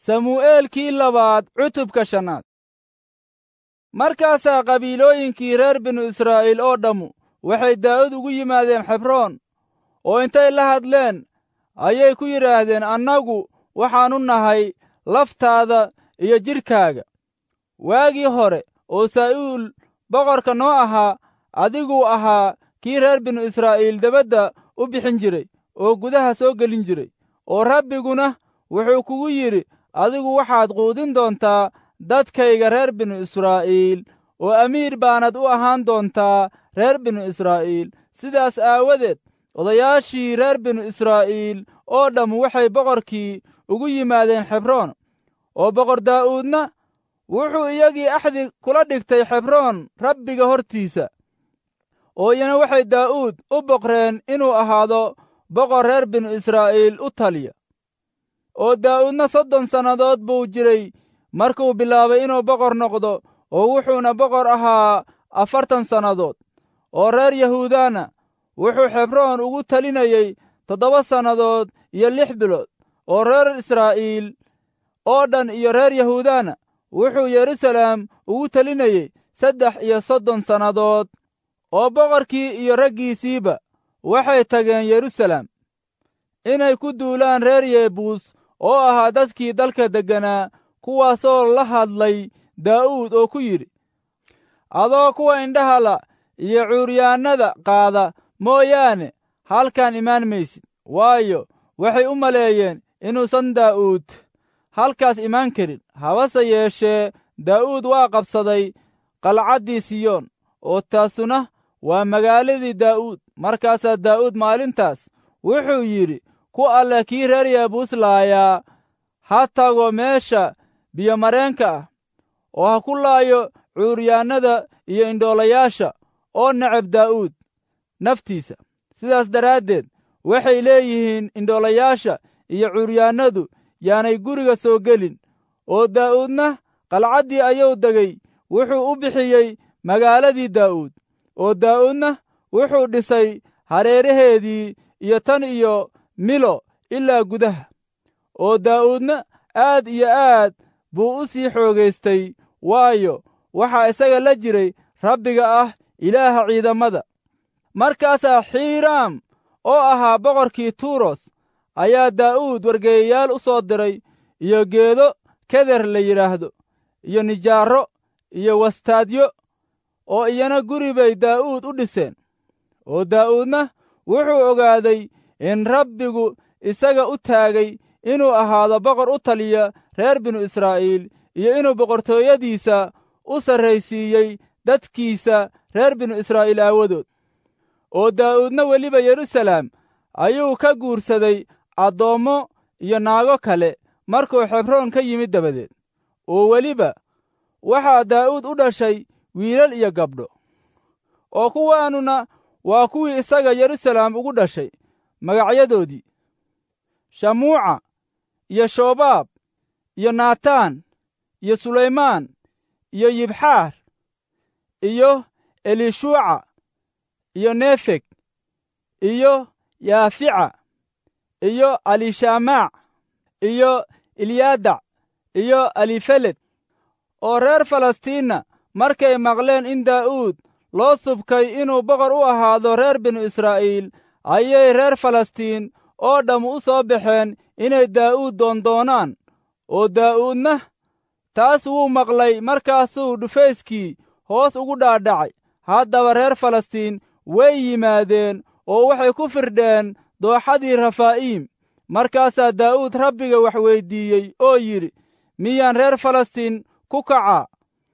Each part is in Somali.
samu'eelkii labaad cutubka shannaad markaasaa qabiilooyinkii reer binu israa'iil oo dhammu waxay daa'ud ugu yimaadeen xebroon oo intay la hadleen ayay ku yidhaahdeen annagu waxaannu nahay laftaada iyo jidhkaaga waagii hore oo saa'uul boqorka noo ahaa adiguu ahaa kii reer binu israa'iil debadda u bixin jiray oo gudaha soo gelin jiray oo rabbiguna wuxuu kugu yidhi adigu waxaad quudin doontaa dadkayga reer binu israa'iil oo amiir baanad u ahaan doontaa reer binu israa'iil sidaas aawadeed odayaashii reer binu israa'iil oo dhamm waxay boqorkii ugu yimaadeen xebroon oo boqor daa'uudna wuxuu iyagii axdi kula dhigtay xebroon rabbiga hortiisa oo iyana waxay daa'uud u boqreen inuu ahaado boqor reer binu israa'iil u taliya oo daa'uudna soddon sannadood buu jiray markuu bilaabay inuu boqor noqdo oo wuxuuna boqor ahaa afartan sannadood oo reer yahuudana wuxuu xebroon ugu talinayey toddoba sannadood iyo lix bilood oo reer israa'iil oo dhan iyo reer yahuudana wuxuu yeruusaleem ugu talinayey saddex iyo soddon sannadood oo boqorkii iyo raggiisiiba waxay tageen yeruusaleem inay ku duulaan reer yebuus oo ahaa dadkii dalka degganaa kuwaasoo la hadlay daa'uud oo ku yidhi adoo kuwa indhahala iyo cuuryaannada qaada mooyaane halkan imaan maysid waayo waxay u maleeyeen inuusan daa'uud halkaas imaan karin habase yeeshee daa'uud waa qabsaday qalcaddii siyoon oo taasuna waa magaaladii daa'uud markaasaa daa'uud maalintaas wuxuu yidhi ku alleh kii reer yebuus laayaa ha tago meesha biyomareenka ah oo ha ku laayo cuuryaannada iyo indhoolayaasha oo necab daa'uud naftiisa sidaas daraaddeed waxay leeyihiin indhoolayaasha iyo cuuryaannadu yaanay guriga soo gelin oo daa'uudna qalcaddii ayuu degay wuxuu u bixiyey magaaladii daa'uud oo daa'uudna wuxuu dhisay hareeraheedii iyo tan iyo milo ilaa gudaha oo daa'uudna aad iyo aad buu u sii xoogaystay waayo waxaa isaga la jiray rabbiga ah ilaaha ciidamada markaasaa xiiraam oo ahaa boqorkii tuuros ayaa daa'uud wargeeyayaal u soo diray iyo geedo keder la yidhaahdo iyo nijaarro iyo wastaadyo oo iyana guri bay daa'uud u dhiseen oo daa'uudna wuxuu ogaaday in rabbigu isaga u taagay inuu ahaado boqor u taliya reer binu israa'iil iyo inuu boqortooyadiisa u sarraysiiyey dadkiisa reer binu israa'iil aawadood oo daa'uudna weliba yeruusaleem ayuu ka guursaday addoommo iyo naago kale markuu xebroon ka yimid dabadeed oo weliba waxaa daa'uud u dhashay wiilal iyo gabdho oo kuwaanuna waa kuwii isaga yeruusaleem ugu dhashay magacyadoodii shamuuca iyo shobaab iyo naataan iyo sulaymaan iyo yibxaar iyo elishuuca iyo nefeg iyo yaafica iyo alishamaac iyo ilyadac iyo alifeled oo reer falastiinna markay maqleen in daa'uud loo subkay inuu boqor u ahaado reer binu israa'iil ayay reer falastiin oo dhamm u soo baxeen inay daa'uud doondoonaan oo daa'uudna taas wuu maqlay markaasuu dhufayskii hoos ugu dhaadhacay haddaba reer falastiin way yimaadeen oo waxay ku firdheen dooxadii rafaa'iim markaasaa daa'uud rabbiga wax weyddiiyey oo yidhi miyaan reer falastiin ku kacaa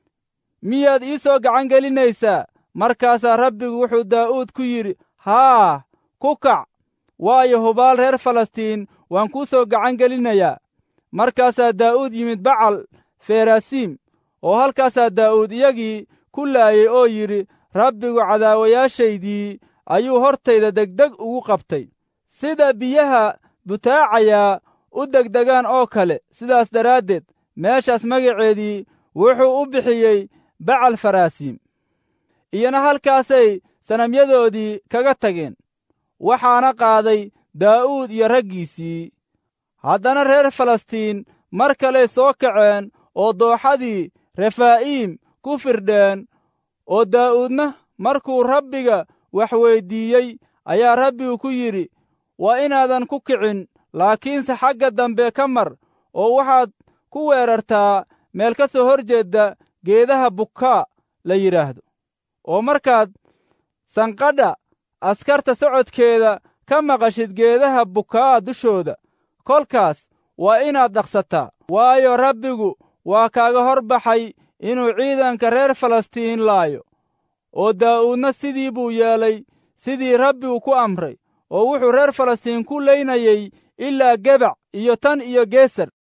miyaad ii soo gacan gelinaysaa markaasaa rabbigu wuxuu daa'uud ku yidhi haa ku kac waayo hubaal reer falastiin waan kuu soo gacan gelinayaa markaasaa daa'uud yimid bacal ferasiim oo halkaasaa daa'uud iyagii ku laayey oo yidhi rabbigu cadaawayaashaydii ayuu hortayda degdeg ugu qabtay sida biyaha butaacayaa u degdegaan oo kale sidaas daraaddeed meeshaas magaceedii wuxuu u bixiyey bacal faraasiim iyana halkaasay sanamyadoodii kaga tageen waxaana qaaday daa'uud iyo raggiisii haddana reer falastiin mar kaley soo kaceen oo dooxadii refaa'iim ku firdheen oo daa'uudna markuu rabbiga wax weyddiiyey ayaa rabbigu ku yidhi waa inaadan ku kicin laakiinse xagga dambe ka mar oo waxaad ku weerartaa meel ka soo hor jeedda geedaha bukaa la yidhaahdo oo markaad sanqadha askarta socodkeeda ka maqashid geedaha bukaa dushooda kolkaas waa inaad dhaqsataa waayo rabbigu waa kaaga hor baxay inuu ciidanka reer falastiin laayo oo daa'uudna sidii buu yeelay sidii rabbigu ku amray oo wuxuu reer falastiin ku leynayey ilaa gebac iyo tan iyo geesar